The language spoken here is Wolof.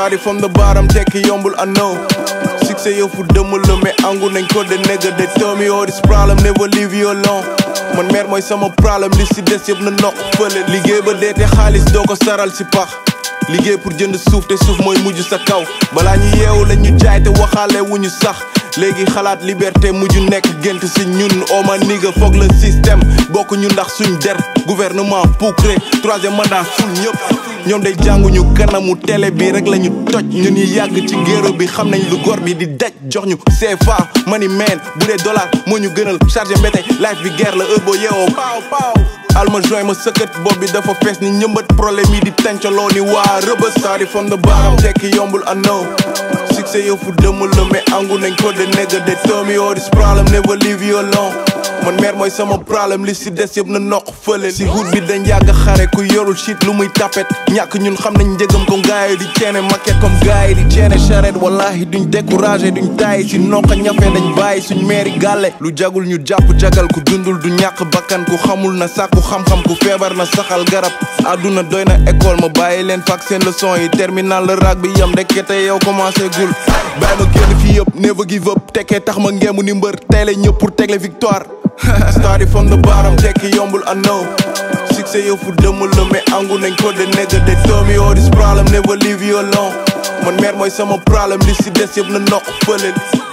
started from the bottom tekki yombul I know succès yëfu dëmm la mais angu nañ ko de nigga they tell me all this problem never leave you alone man meer mooy sama problème li si des yëpp na noq fële liggéey ba dee te xaalis doo ko saral si pax liggéey pour jënd suuf te suuf mooy mujj sa kaw balaa ñu yeewu la ñu jaay te waxaale wu ñu sax léegi xalaat liberté mujj nekk gént si ñun oh ma nigga foog le système bokk ñu ndax suñ der gouvernement poucré troisième mandat ful ñëpp ñoom day jànguñu kanamu télé bi rek la ñu toj ñun ñi yàgg ci géro bi xam nañ lu gor bi di daj jox ñu CFA money man bu dee dollar moo ñu gënal chargé mbete life bi guerre la heure boo yeewoo paaw paaw alma join ma sëkkat bopp bi dafa fees ni ñëmbat problème yi di tàncaloo ni waa rëbës started from the bottom tekki yombul I know succès yëfu dëmm la mais angu nañ ko de nigga they tell me all this problem never leave you alone man meer mooy sama problème li si des yëpp na noq fële si hut bi dañ yàgg xare ku yorul shit lu muy tapet ñàkk ñun xam nañ njëgam comme gars yi di ceene maquette comme gars yi di ceene charrette wallahi duñ découragé duñ tayi si noqa ñafe dañ bàyyi suñ meeri gàlle lu jagul ñu jàpp jagal ku dundul du ñàkk bakkan ku xamul na sàkku xam-xam ku feebar na saxal garab àdduna doy na école ma bàyyi leen fak seen leçon yi terminal la rag bi yam ndekete yow commencé gul bàyyi ma génn fii yëpp never give up tekkee tax ma ngeemu ni mbër teele ñëpp pour tegle victoire started from the bottom tekki yombul I know succès yëfu dëmm la mais angu nañ ko de nigga they tell me all this problem never leave you alone man meer mooy sama problème li si des yëpp na noq fële